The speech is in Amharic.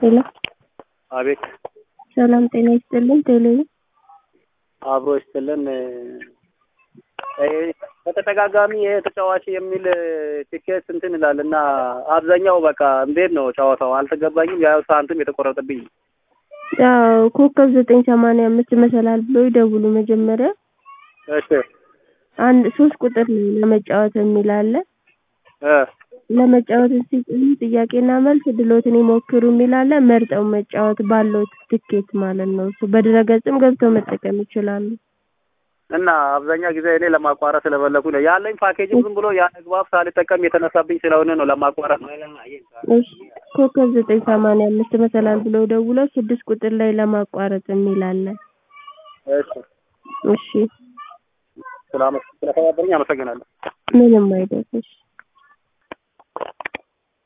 ሄሎ አቤት ሰላም ጤና ይስጥልን። ቴሌ አብሮ ይስጥልን። እ በተደጋጋሚ ይሄ ተጫዋች የሚል ቲኬት እንትን ይላል እና አብዛኛው በቃ እንዴት ነው ጨዋታው አልተገባኝም። ያው ሳንቲም የተቆረጠብኝ ያው ኮከብ ዘጠኝ ሰማንያ አምስት መሰላል ብሎ ይደውሉ መጀመሪያ እሺ አንድ ሶስት ቁጥር ነው ለመጫወት የሚል አለ። እ ለመጫወት ሲጭኑ ጥያቄና መልስ ድሎትን ይሞክሩ የሚል አለ። መርጠው መጫወት ባለው ትኬት ማለት ነው። እሱ በድረገጽም ገብተው መጠቀም ይችላሉ። እና አብዛኛው ጊዜ እኔ ለማቋረጥ ስለፈለኩ ነው ያለኝ ፓኬጅም ዝም ብሎ ያን አግባብ ሳልጠቀም የተነሳብኝ ስለሆነ ነው ለማቋረጥ ነው። እሺ ኮከብ ዘጠኝ ሰማንያ አምስት መሰላል ብለው ደውለው ስድስት ቁጥር ላይ ለማቋረጥ የሚል አለ። እሺ እሺ ስላመ- ስለተባበረኝ አመሰግናለሁ። ምንም አይደል። እሺ